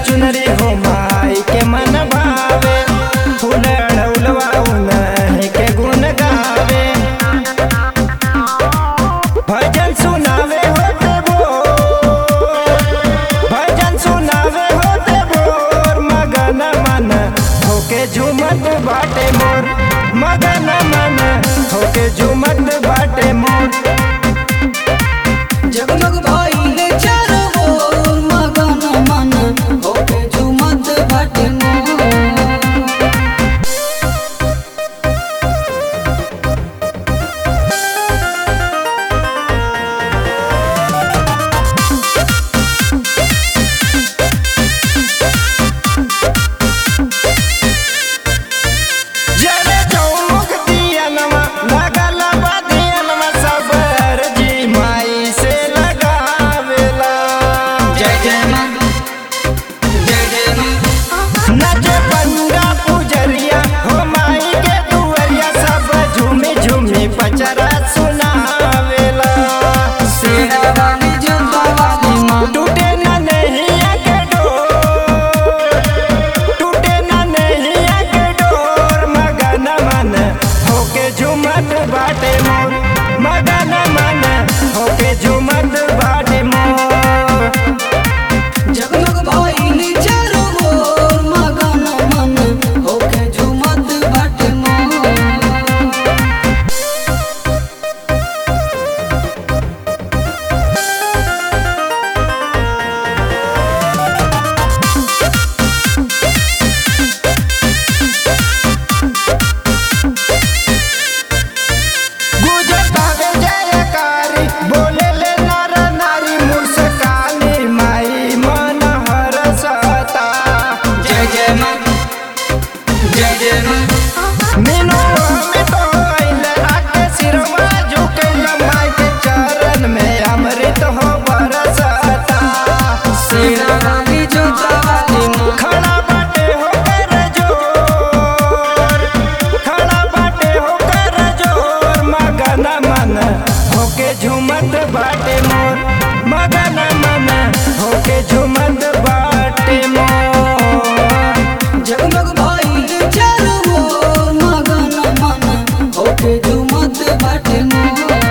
चुनरी हो माई के मन भावे फूल अड़ौलवा उन्हीं के गुण गावे भजन सुनावे होते भोर भजन सुनावे होते भोर मगन मन होके झूमत बाटे मोर मगन मन होके झूमत बाटे मोर जगमग भइले चारो ओर मगन मन होके झूमत बाटे मोर जले चौमुख दियनमा लगल बा दियनमा सब अर्जी माई से लगावेला जय जय मां जय जय मां नचे पंडा पुजरिया हो माई के दुअरिया सब झूमी झूमी पचरा सुनावेला सेरा वाली जोता वाली मां टूटे न नैया के डोर टूटे न नैया के डोर मगन मन होके झूमत बाटे मोर मगन मन होके झूमत बाटे मोर जगमग भइले चारो ओर मगन मन होके झूमत बाटे मोर गुजत हवे जयकारी बोले ले नर नारी मुस्कानी माई मन हरसता जय जय मां जय जय मां मीनू में तो आइल राके सिरवा झुकल माई के चरण में अमृत हो बरसता सेरा वाली जोता वाली मां खड़ा बाटे हो कर जोर खड़ा बाटे हो कर जोर मगन मन होके झूमत बाटे मोर मगन मन होके झूमत बाटे मोर जगमग भइले चारो ओर मगन मन होके झूमत बाटे मोर